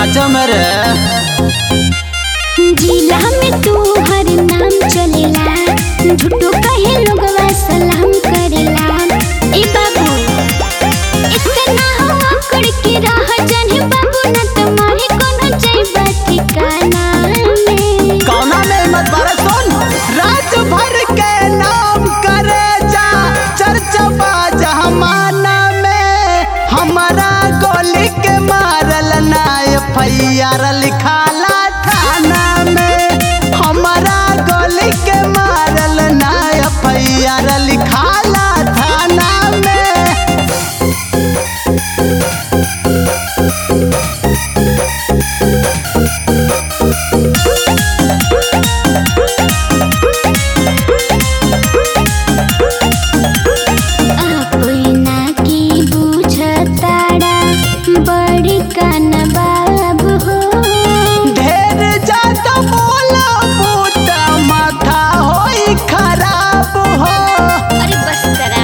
सच में रे जिला में तू हर नाम चलेला झूठो कहे लोगवा सलाम करेला ए बाबू इतना हो अकड़ के रह जाने बाबू ना तुम्हारे कोनो जइबा ठिकाना में कौना में हिम्मत बारे सुन राज भर के नाम करे जा चर्चा बाजा जमाना में हमारा गोली के मारल ना एफआईआर लिखाला थाना में हमारा गोली के मारल ना एफआईआर लिखाला थाना में अपना की बुझताड़ा बड़ी कान बाबू हो ढेर ज्यादा बोला बूता माथा होई खराब हो अरे बस करा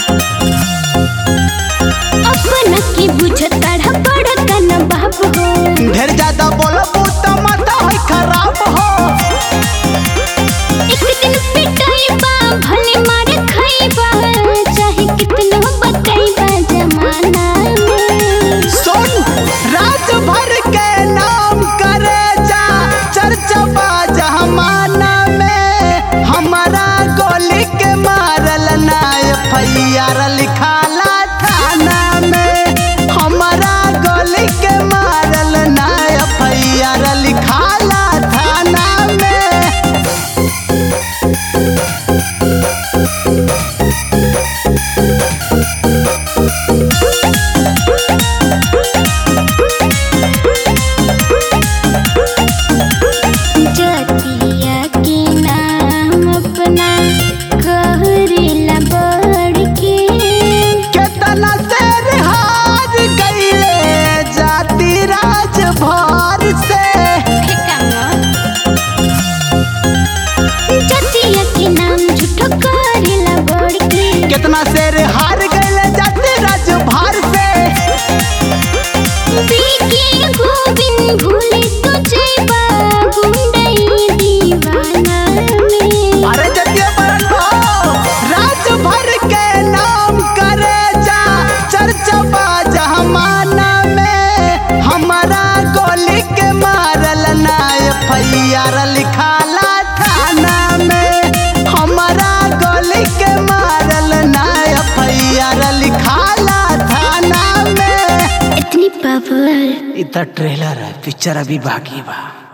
अपना की बुझताड़ा बड़ा कान बाबू हो ढेर ज्यादा बोला बूता माथा होई खराब हो एक दिन पिटाइबा भले मार खाइबा चाहे कितनो बताइबा जमाना में सुन राज भर के नाम करे जा चर्चा बा जमाना में हमारा गोली के मारल ना एफआईआर लिखाला थाना में हमारा गोली के मारल ना एफआईआर लिखाला थाना में जतिया के नाम अपना कहरेला बढ़ के केतना शेर हार गईले जाति राज भर से जतिया के नाम झूठो करेला बढ़ के केतना शेर हार गईले जाति राज भर से बीके गोविंद भूले तो जइबा गुंडई दीवाना में अरे जतिया बरन भाव राज भर के नाम करे जा चर्चा बा जमाना में हमारा गोली के मारल ना एफआईआर लिखाला थाना में हमारा गोली के मारल ना एफआईआर लिखाला थाना में इतनी पावर इ त ट्रेलर है पिक्चर अभी बाकी बा